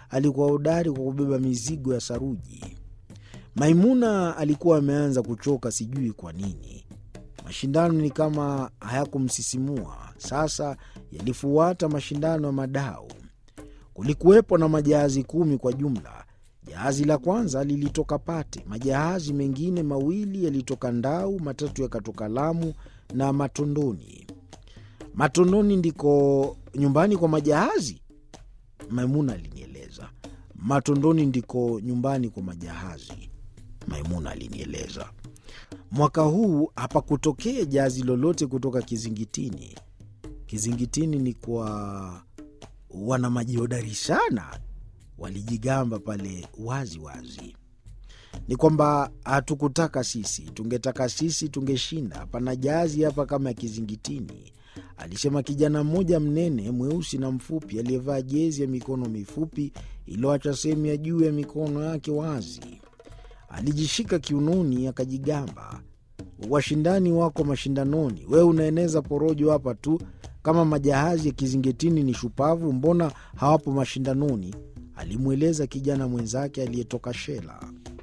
alikuwa hodari kwa kubeba mizigo ya saruji. Maimuna alikuwa ameanza kuchoka, sijui kwa nini. Mashindano ni kama hayakumsisimua. Sasa yalifuata mashindano ya madau. Kulikuwepo na majahazi kumi kwa jumla. Jahazi la kwanza lilitoka Pate, majahazi mengine mawili yalitoka Ndau, matatu yakatoka Lamu na Matondoni. Matondoni ndiko nyumbani kwa majahazi? Maimuna alinieleza. Matondoni ndiko nyumbani kwa majahazi, Maimuna alinieleza. Mwaka huu hapakutokea jahazi lolote kutoka Kizingitini. Kizingitini ni kwa wana majihodari sana, walijigamba pale wazi wazi. Ni kwamba hatukutaka sisi, tungetaka sisi tungeshinda. Hapana jahazi hapa kama ya Kizingitini, alisema kijana mmoja mnene mweusi na mfupi aliyevaa jezi ya mikono mifupi iliyoacha sehemu ya juu ya mikono yake wazi. Alijishika kiunoni akajigamba, washindani wako mashindanoni, wewe unaeneza porojo hapa tu. Kama majahazi ya Kizingitini ni shupavu, mbona hawapo mashindanoni? alimweleza kijana mwenzake aliyetoka Shela.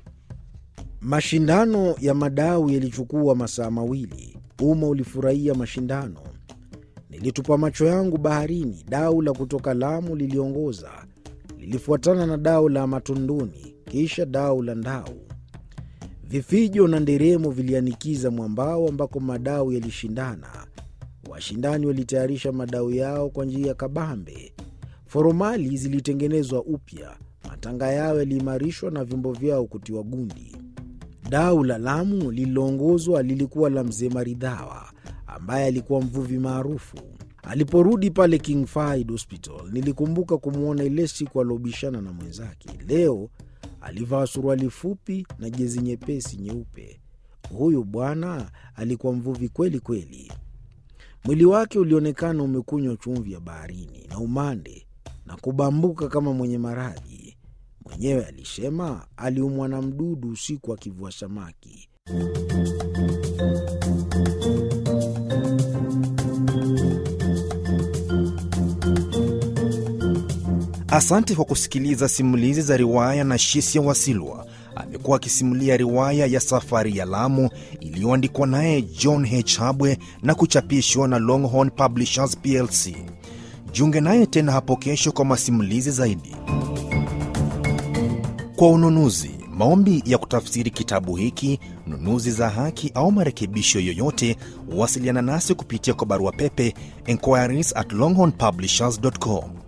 Mashindano ya madau yalichukua masaa mawili. Umma ulifurahia mashindano. Nilitupa macho yangu baharini. Dau la kutoka Lamu liliongoza, lilifuatana na dau la Matondoni, kisha dau la Ndau. Vifijo na nderemo vilianikiza mwambao ambako madau yalishindana. Washindani walitayarisha madau yao kwa njia ya kabambe. Foromali zilitengenezwa upya, matanga yao yaliimarishwa na vyombo vyao kutiwa gundi. Dau la Lamu lililoongozwa lilikuwa la mzee Maridhawa ambaye alikuwa mvuvi maarufu. Aliporudi pale King Fahd Hospital, nilikumbuka kumwona ile siku aliobishana na mwenzake. Leo alivaa suruali fupi na jezi nyepesi nyeupe. Huyu bwana alikuwa mvuvi kweli kweli. Mwili wake ulionekana umekunywa chumvi ya baharini na umande na kubambuka kama mwenye maradhi. Mwenyewe alisema aliumwa na mdudu usiku akivua samaki. Asante kwa kusikiliza simulizi za riwaya na Shisia Wasilwa. Amekuwa akisimulia riwaya ya Safari ya Lamu iliyoandikwa naye John H. Habwe na kuchapishwa na Longhorn Publishers plc. Jiunge naye tena hapo kesho kwa masimulizi zaidi. Kwa ununuzi, maombi ya kutafsiri kitabu hiki, nunuzi za haki au marekebisho yoyote, wasiliana nasi kupitia kwa barua pepe inquiries at longhornpublishers.com